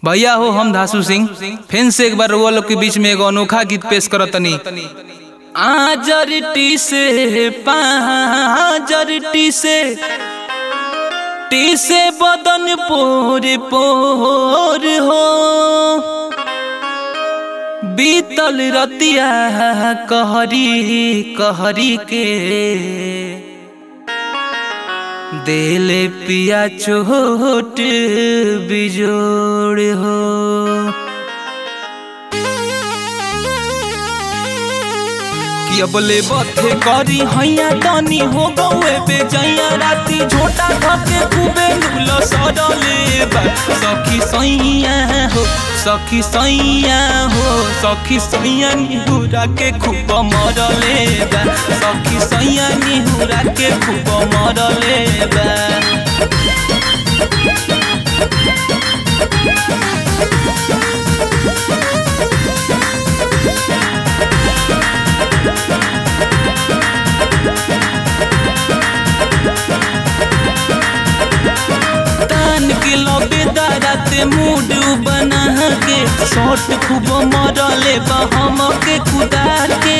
भैया हो हम धासु सिंह फिर से एक बार वो लोग के बीच में एगो अनोखा गीत पेश करत तनी आजर से पाजर से टी से बदन पोर पोर हो बीतल रतिया कहरी कहरी के देले पिया चोट बिजोड़ हो कि अबले बथे करी हैया तनी हो गौए बेजैया राती झोटा धके खूबे नुल सडले बा सखी सैया हो सखी सैया हो सखी सैया निहुरा के खूब मरले बा सखी सैया निहुरा के खूब मरले बा तान के लबे दाराते मूड बना के शॉट खूब मरले बा हम के कुदार के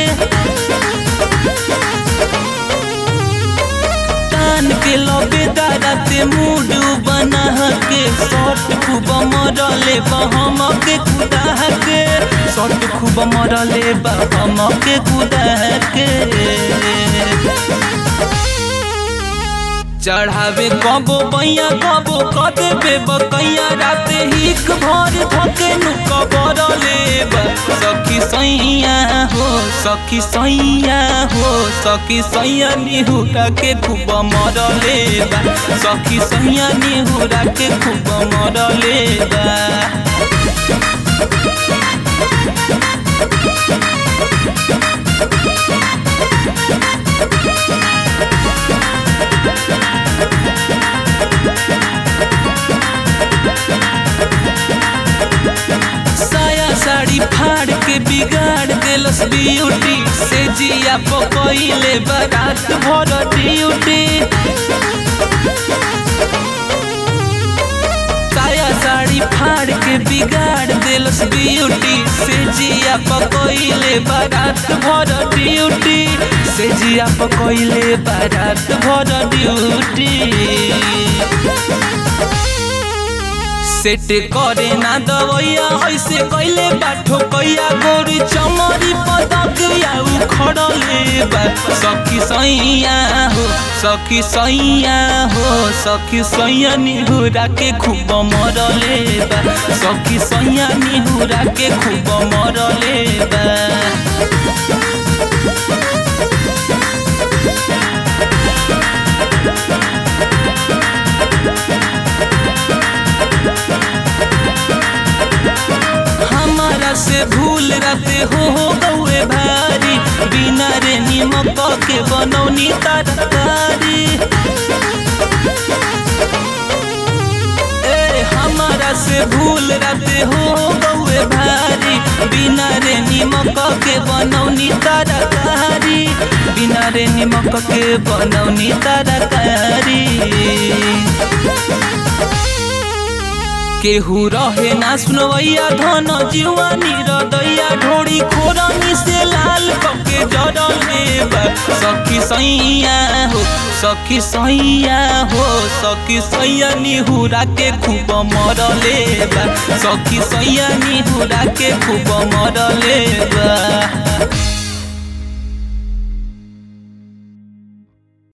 तान के लबे दाराते मूड बना के शॉट खूब मरले बा हम के कुदार के शॉट खूब मरले बा हम के कुदार के चढ़ावे कबो बैया कबो कदे बे बकैया राते हिक भर धके नुक बरले सखी सैया हो सखी सैया हो सखी सैया निहुरा के खूब मरले बा सखी सैया निहुरा के खूब मरले बा साया साड़ी फाड़ के बिगाड़ देलस ब्यूटी से जिया पकइले बारात भर ड्यूटी साया साड़ी फाड़ के बिगाड़ देलस ब्यूटी से जिया पकइले बारात भर ड्यूटी से जिया पकइले बारात भर ड्यूटी सेट करे ना दवैया ऐसे कैले बाठो कैया गोरी चमरी पदक या उखड़ले बा सखी सैया हो सखी सैया हो सखी सैया निहुरा के खूब मरले बा सखी सैया निहुरा के खूब मरले बा हमारा से भूल रहते हो हो गौए भारी बिना रे निमक के बनौनी तरकारी ए हमारा से भूल रहते हो हो गौए भारी बिना रे निमक के बनौनी तरकारी बिना रे निमक के बनौनी तरकारी केहू रहे ना सुनवैया धन जीवानी रदैया ढोड़ी खोरनी से लाल कके जरले बा सखी सैया हो सखी सैया हो सखी सैया निहुरा के खूब मरले बा सखी सैया निहुरा के खूब मरले बा